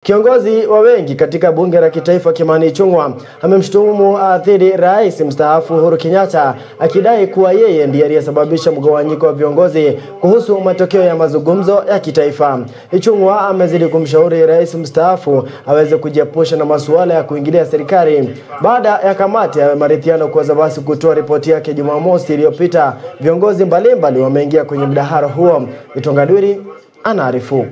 Kiongozi wa wengi katika bunge la kitaifa Kimani Ichung'wah amemshutumu dhidi rais mstaafu Uhuru Kenyatta akidai kuwa yeye ndiye aliyesababisha mgawanyiko wa viongozi kuhusu matokeo ya mazungumzo ya kitaifa. Ichung'wah amezidi kumshauri rais mstaafu aweze kujiepusha na masuala ya kuingilia serikali baada ya kamati ya maridhiano kuweza basi kutoa ripoti yake Jumamosi iliyopita. Viongozi mbalimbali wameingia kwenye mdahalo huo. Itongadwiri anaarifu.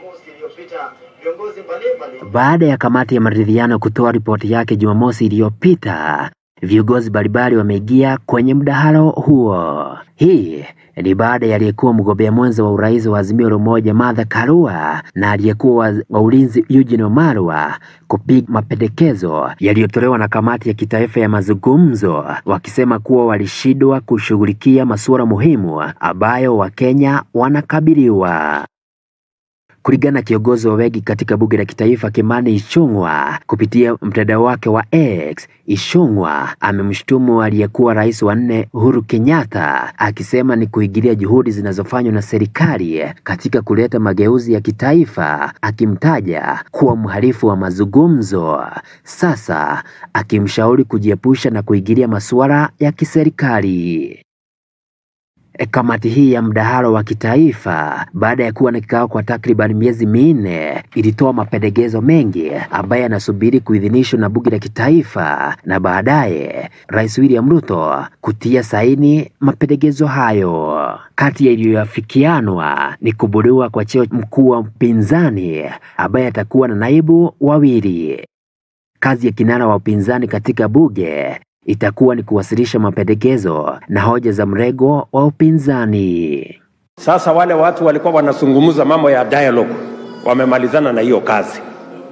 Baada ya kamati ya maridhiano kutoa ripoti yake Jumamosi iliyopita, viongozi mbalimbali wameingia kwenye mdahalo huo. Hii ni baada ya aliyekuwa mgombea mwenza wa urais wa Azimio la Umoja Martha Karua na aliyekuwa wa ulinzi Eugene Wamalwa kupiga mapendekezo yaliyotolewa na kamati ya kitaifa ya mazungumzo, wakisema kuwa walishindwa kushughulikia masuala muhimu ambayo Wakenya wanakabiliwa. Kulingana na kiongozi wa wengi katika bunge la kitaifa Kimani Ichung'wah kupitia mtandao wake wa X, Ichung'wah amemshutumu aliyekuwa rais wa nne Uhuru Kenyatta akisema ni kuingilia juhudi zinazofanywa na serikali katika kuleta mageuzi ya kitaifa, akimtaja kuwa mhalifu wa mazungumzo. Sasa akimshauri kujiepusha na kuingilia masuala ya kiserikali. Kamati hii ya mdahalo wa kitaifa baada ya kuwa na kikao kwa takriban miezi minne ilitoa mapendekezo mengi ambayo yanasubiri kuidhinishwa na bunge la kitaifa na baadaye Rais William Ruto kutia saini mapendekezo hayo. Kati ya iliyoafikianwa ni kubuniwa kwa cheo mkuu wa upinzani ambaye atakuwa na naibu wawili. Kazi ya kinara wa upinzani katika bunge itakuwa ni kuwasilisha mapendekezo na hoja za mrengo wa upinzani. Sasa wale watu walikuwa wanazungumza mambo ya dialogue wamemalizana na hiyo kazi,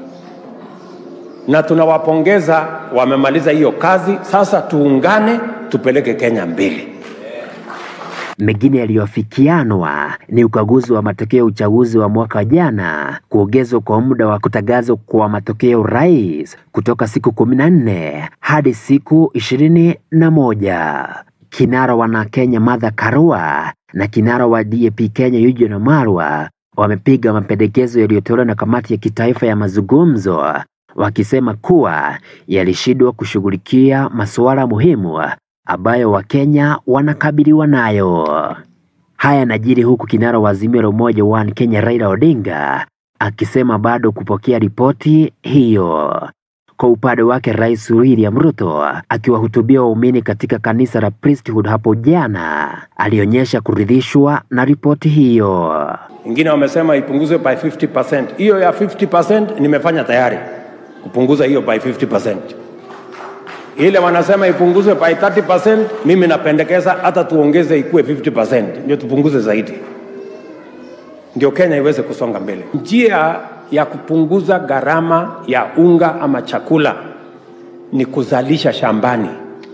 na tunawapongeza, wamemaliza hiyo kazi. Sasa tuungane, tupeleke Kenya mbele. Mengine yaliyoafikianwa ni ukaguzi wa matokeo ya uchaguzi wa mwaka jana, kuongezwa kwa muda wa kutangazwa kwa matokeo rais kutoka siku kumi na nne hadi siku ishirini na moja. Kinara wana Kenya Martha Karua na kinara wa DAP Kenya Eugene Wamalwa wamepiga mapendekezo yaliyotolewa na kamati ya kitaifa ya mazungumzo, wakisema kuwa yalishindwa kushughulikia masuala muhimu ambayo Wakenya wanakabiliwa nayo. Haya yanajiri huku kinara wa Azimio la Umoja One Kenya Raila Odinga akisema bado kupokea ripoti hiyo. Kwa upande wake, Rais William Ruto akiwahutubia waumini katika kanisa la Priesthood hapo jana alionyesha kuridhishwa na ripoti hiyo. Wengine wamesema ipunguzwe by 50%. Hiyo ya 50% nimefanya tayari kupunguza hiyo by 50% ile wanasema ipunguzwe by 30%, mimi napendekeza hata tuongeze ikuwe 50%, ndio tupunguze zaidi, ndio Kenya iweze kusonga mbele. Njia ya kupunguza gharama ya unga ama chakula ni kuzalisha shambani.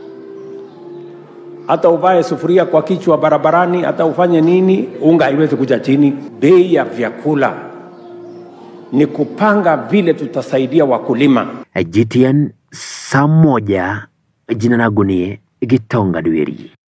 Hata uvae sufuria kwa kichwa barabarani, hata ufanye nini, unga haiwezi kuja chini. Bei ya vyakula ni kupanga vile tutasaidia wakulima. GTN saa moja. Jina langu ni Gitonga Dweri.